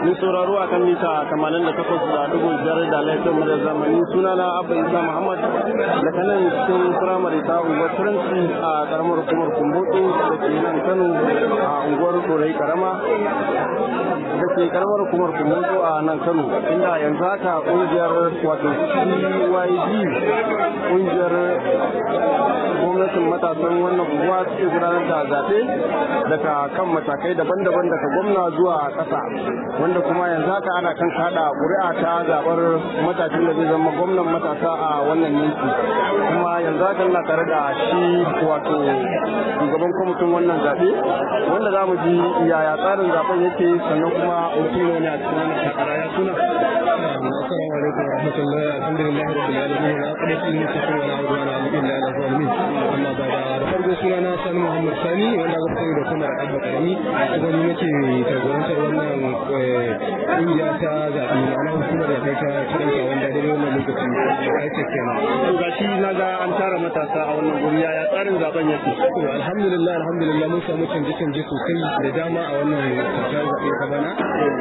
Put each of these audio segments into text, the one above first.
Ni sauraro a kan mita 88.5 da laifin mu da zamani sunana Abba Isa Muhammad daga nan cikin firamare ta unguwar Turanci a karamar hukumar Kumbutu da ke nan Kano a unguwar Korai Karama da ke karamar hukumar Kumbutu a nan Kano inda yanzu haka kungiyar wato CYG kungiyar gwamnatin matasan wannan unguwa suke gudanar da zaɓe daga kan matakai daban-daban daga gwamna zuwa ƙasa wanda kuma yanzu haka ana kan kada ƙuri'a ta zaɓar matashin da zai zama gwamnan matasa a wannan yanki kuma yanzu haka na tare da shi wato shugaban kwamitin wannan zaɓe wanda za mu ji yaya tsarin zaɓen yake sannan kuma mutum ne a cikin wannan takara ya suna السلام عليكم ورحمة الله الحمد لله رب العالمين عقبة المتقين ولا عدوان إلا على الظالمين أما بعد farko suna na sani muhammad sani wanda aka sani da kuma abba karami kuma ni nake jagorantar wannan kungiya ta zaɓe ma'ana hukumar da ta kiranta wanda dai wannan lokaci aice kenan to gashi na ga an tara matasa a wannan guri yaya tsarin zaben yake to alhamdulillah alhamdulillah mun samu canje canje sosai da dama a wannan kakar zaɓe ta bana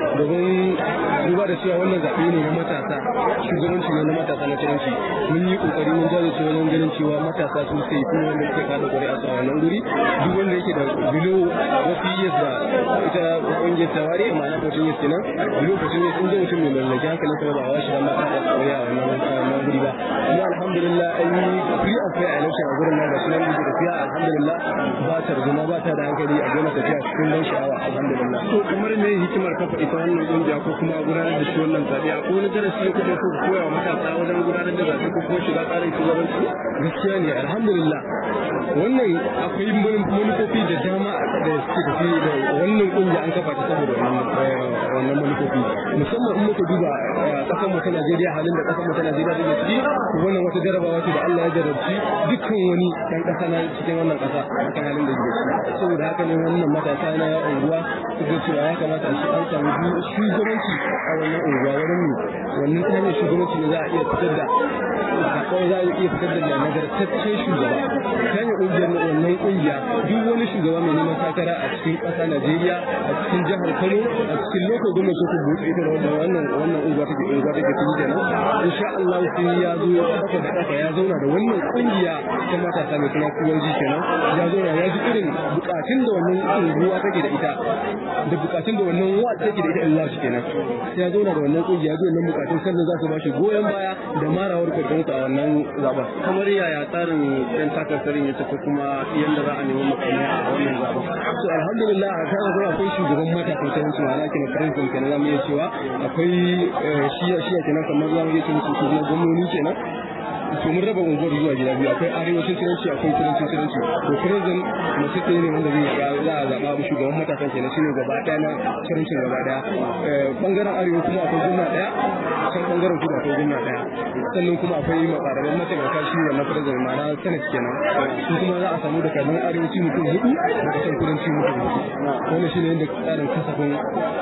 domin duba da cewa wannan zaɓe ne na matasa shugabanci ne na matasa na turanci mun yi kokari mun jajirce wajen ganin cewa matasa sun sai kuma wanda suke kada ƙuri'a a wannan guri duk wanda yake da bilo wasu years da ita ƙungiyar tawari ma'ana kotun years kenan bilo kotun years inda mutum mai mallaki hankalin sa ba a washi dan mata da ƙuri'a a wannan guri ba kuma alhamdulillah an yi free and fair election a gurin nan da sunan da tafiya alhamdulillah ba ta zuma ba ta da hankali a gona tafiya cikin ban sha'awa alhamdulillah to kamar me hikimar kafa ita wannan kungiya ko kuma gudanar da shi wannan zaɓe ko wani darasi ya kuke so ku koya wa matasa wajen gudanar da zaɓe ko kuma shiga tsarin shugabanci gaskiya ne alhamdulillah wannan akwai manufofi da dama da suke tafi da wannan kungiya an kafa ta saboda wannan manufofi musamman in muka duba kasar mu ta Najeriya halin da kasar mu ta Najeriya take ciki wannan wata jarabawa ce da Allah ya jarabci dukkan wani dan kasa na cikin wannan kasa akan halin da yake ciki saboda haka ne wannan matasa na unguwa suka cewa ya kamata a shi an samu shugabanci a wannan unguwa wurin mu wannan ta hanyar shugabanci ne za a iya fitar da kawai za a iya fitar da nagartaccen shugaba ta hanyar ƙungiyar wannan ƙungiya duk wani shugaba mai neman takara a cikin ƙasa Najeriya a cikin jihar Kano a cikin lokacin gwamnati ko buɗe ita da wannan wannan wannan unguwa take unguwa take cikin kenan insha Allah sai ya zo ya saka da saka ya zauna da wannan ƙungiya ta matasa mai suna kuwanji kenan ya zauna ya ji irin bukatun da wannan unguwa take da ita da bukatun da wannan wa take da ita Allah shi kenan sai ya zauna da wannan ƙungiya zai nan bukatun sannan za su ba shi goyon baya da marawar kwakwato a wannan zaben kamar yaya tsarin ɗan takarkarin ya tafi kuma yadda za a nemi makamai a wannan zaben so alhamdulillah a kan akwai akwai shugaban matasan sayanci ma'ana kenan president kenan zamu iya cewa akwai shiya shiya kenan kamar zamu iya cewa su na gwamnoni kenan to mun raba unguwar zuwa gida biyu akwai arewacin turanci akwai kudancin turanci to president mace ne wanda zai za a zaɓa shugaban matasan kenan shine gaba ɗaya na turancin gaba ɗaya bangaren arewa kuma akwai gwamna ɗaya can bangaren kudu akwai gwamna ɗaya sannan kuma akwai makararren mataimaka shi wannan president ma'ana senate kenan su kuma za a samu da kanin arewaci mutum hudu da kasan kudanci mutum hudu wannan shine yadda tsarin kasafin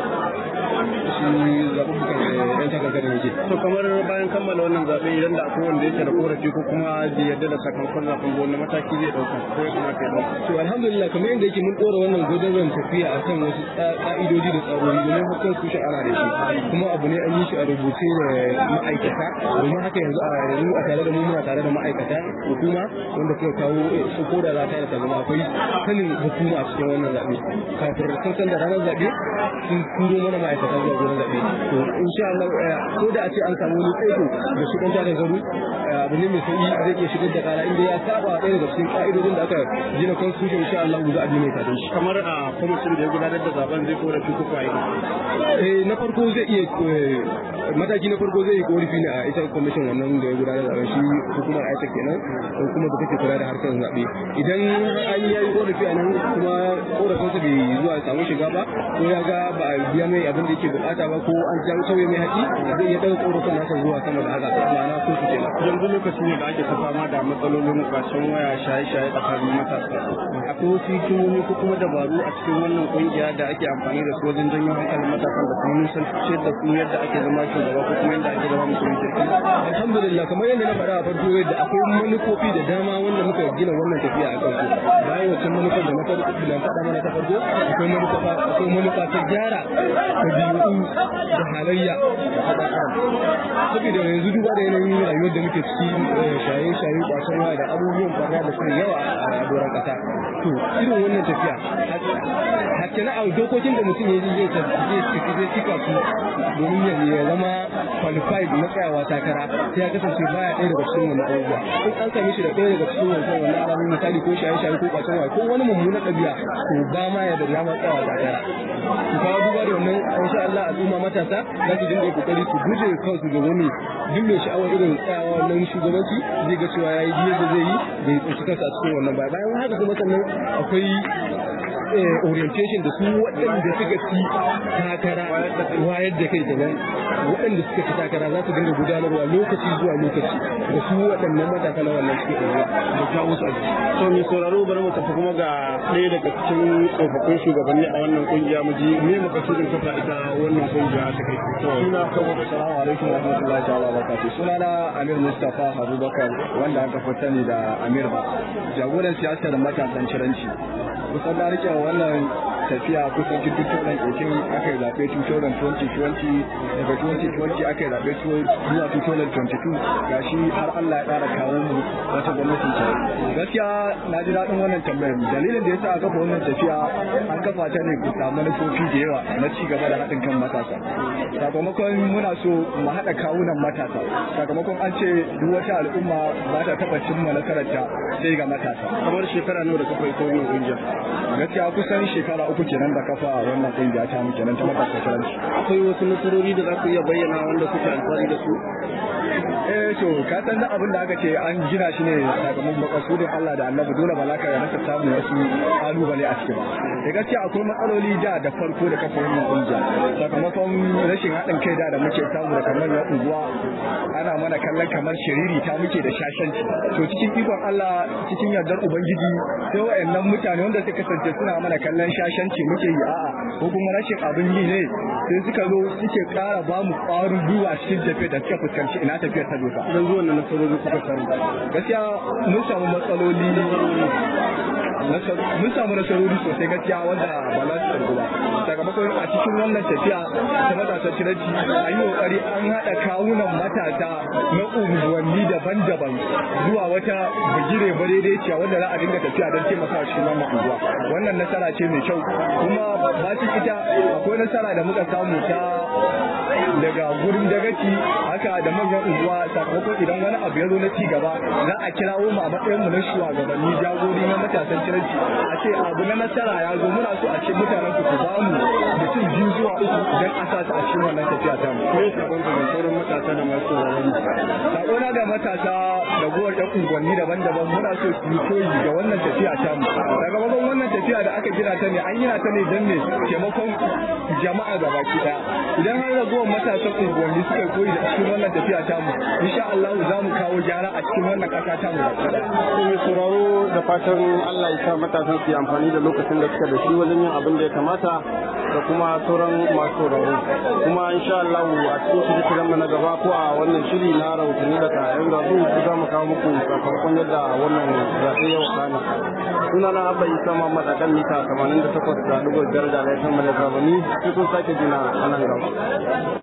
shi zaɓuɓɓukan yan takarkarin yake to kamar bayan kammala wannan zaɓe idan da akwai wanda yake da korafi ko kuma bai yarda da sakamakon zaɓen ba wanda mataki zai ɗauka ko ya kamata ya ɗauka to alhamdulillah kamar yadda yake mun ɗora wannan gudanar tafiya akan wasu ƙa'idoji da tsarori domin hakan su shi ana da shi kuma abu ne an yi shi a rubuce da ma'aikata domin haka yanzu a yanzu a tare da mu muna tare da ma'aikata hukuma wanda suka kawo su ko da za ta da zama akwai sanin hukuma a cikin wannan zaɓe kafin sun san da ranar zaɓe sun turo mana ma'aikata zuwa gurin zaɓe to insha Allah ko da a ce an samu wani tsaiko da shi ɗan tare garu abu ne mai sauƙi zai iya shigar da kara inda ya saba ɗaya daga cikin ƙa'idodin da aka gina constitution insha Allah za a bi mai kadin shi kamar a kwamitin da ya gudanar da zaben zai korafi ko kwaye eh na farko zai iya mataki na farko zai yi korafi ne a ita commission wannan da ya gudanar da shi hukumar aita kenan hukumar da take kula da harkar zaɓe idan an yi yayi korafi a nan kuma korafin sa bai zuwa samu shiga ba ko ya ga ba a biya mai abin da yake bukata ba ko an jan sauye mai haƙi zai iya ɗaga korafin nasa zuwa sama da haka ma'ana ko su kenan yanzu lokaci ne da ake ta fama da matsalolin kwashen waya shaye-shaye tsakanin matasa akwai wasu hikimomi ko kuma dabaru a cikin wannan kungiya da ake amfani da su wajen janyo hankalin matasan da kuma nusan da su yadda ake zama shugaba ko kuma yadda ake zama mutum kirki alhamdulillah kamar yadda na faɗa a farko yadda akwai manufofi da dama wanda muka gina wannan tafiya a kansu bayan wancan manufar da na farko da faɗa mana ta farko akwai manufa akwai manufa ta gyara ɗabi'u da halayya da ɗan adam saboda yanzu duba da yanayin rayuwar da muke ciki shaye-shaye kwacen waya da abubuwan barna da suke yawa a doron ƙasa to irin wannan tafiya hatta na dokokin da mutum ya zai tafi zai cika su domin ya zama qualified na tsayawa takara sai ya kasance baya ɗaya daga cikin wannan abubuwa in an same shi da ɗaya daga cikin wannan wannan alamu misali ko shaye-shaye ko kwacen waya ko wani mummunan ɗabi'a to ba ma ya da dama tsayawa takara to kawo duba da wannan insha Allah al'umma matasa za su dinga kokari su guje kansu ga wani duk mai sha'awar irin tsayawa wannan shugabanci zai ga cewa yayi biyar da zai yi bai tsinci kansa a cikin wannan baya bayan haka kuma sannan akwai orientation da su waɗanda suka ci takara wayar da kai kenan waɗanda suka ci takara za su dinga gudanarwa lokaci zuwa lokaci da su waɗannan matasa na wannan suke ɗaure da kawo su a jiki. to mai sauraro bari mu tafi kuma ga ɗaya daga cikin tsofaffin shugabanni a wannan kungiya mu ji me makasudin kafa ita wannan kungiya ta kai. suna kawo salamu alaikum wa rahmatullahi ta'ala wa barakatuh suna na Amir Mustafa Abubakar wanda aka fi sani da Amir ba jagoran siyasar matasan ciranci kusan na rike wannan tafiya kusan 2018 aka yi zaɓe 2020 daga 2020 aka yi zaɓe zuwa 2022 gashi har Allah ya ƙara kawo mu wata gwamnatin ta gaskiya na ji daɗin wannan tambayar dalilin da yasa aka kafa wannan tafiya an kafa ta ne bisa manufofi da yawa na ci gaba da haɗin kan matasa sakamakon muna so mu haɗa kawunan matasa sakamakon an ce duk wata al'umma ba ta taɓa cimma nasararta sai ga matasa kamar shekara nawa da kafa ita wannan kungiya gaskiya kusan shekara uku kenan da kafa wannan kungiya ta mu kenan ta matasa karanci akwai wasu nasarori da za ku iya bayyana wanda kuke alfahari da su eh to ka san da abin da aka ce an gina shi ne sakamakon makasudin Allah da Annabi dole ba za ka rasa samun wasu kalubale a cikin da gaskiya akwai matsaloli da da farko da kafa wannan kungiya sakamakon rashin haɗin kai da da muke samu da kamar na unguwa ana mana kallon kamar shiriri ta muke da shashanci to cikin ikon Allah cikin yardar ubangiji sai wayannan mutane wanda suka kasance suna mana kallon shashanci muke yi a'a ko kuma rashin abin yi ne sai suka zo suke ƙara ba mu ƙwarin gwiwa cikin tafiyar da suka fuskanci ina tafiyar ta doka don zuwan da nasarori kuka samu gaskiya mun samu matsaloli mun samu nasarori sosai gaskiya wanda ba za su tsargu ba sakamakon a cikin wannan tafiya ta matasa ciranci an yi kokari an haɗa kawunan matasa na unguwanni daban-daban zuwa wata bigire madaidaiciya wanda za a dinga tafiya don taimakawa cikin wannan unguwa wannan nasara ce mai kyau kuma ba su ita akwai nasara da muka samu ta daga gurin dagaci haka da manyan unguwa sakamakon idan wani abu ya zo na ci gaba za a kirawo mu a matsayin mu na shugabanni jagori na matasan ciranci a ce abu na nasara ya zo muna so a ce mutanen ku ba mu mutum biyu zuwa uku don a sa su a cikin wannan tafiya ta mu. Me sabon da sauran matasa da masu sauraron Sako na ga matasa da gowar ɗan unguwanni daban-daban muna so su yi koyi ga wannan tafiya ta mu. Sakamakon wannan tafiya da aka gina ta ne an gina ta ne don ne taimakon jama'a gaba ki ɗaya. Idan har ragowar matasan unguwanni suka koyi da cikin wannan tafiya ta mu insha Allah za mu kawo gyara a cikin wannan ƙasa ta mu baki ɗaya. mai sauraro da fatan Allah ya sa matasan su yi amfani da lokacin da suka da shi wajen yin abin da ya kamata da kuma sauran masu sauraro kuma insha Allah a cikin shirye mu na gaba ko a wannan shiri na rahotanni daga yan gabu ku za mu kawo muku sakamakon yadda wannan zaɓe yau kana suna na abba isa muhammad a kan mita 88 da dubu biyar da laifin mu da zamani sai kun sake jina a nan gaba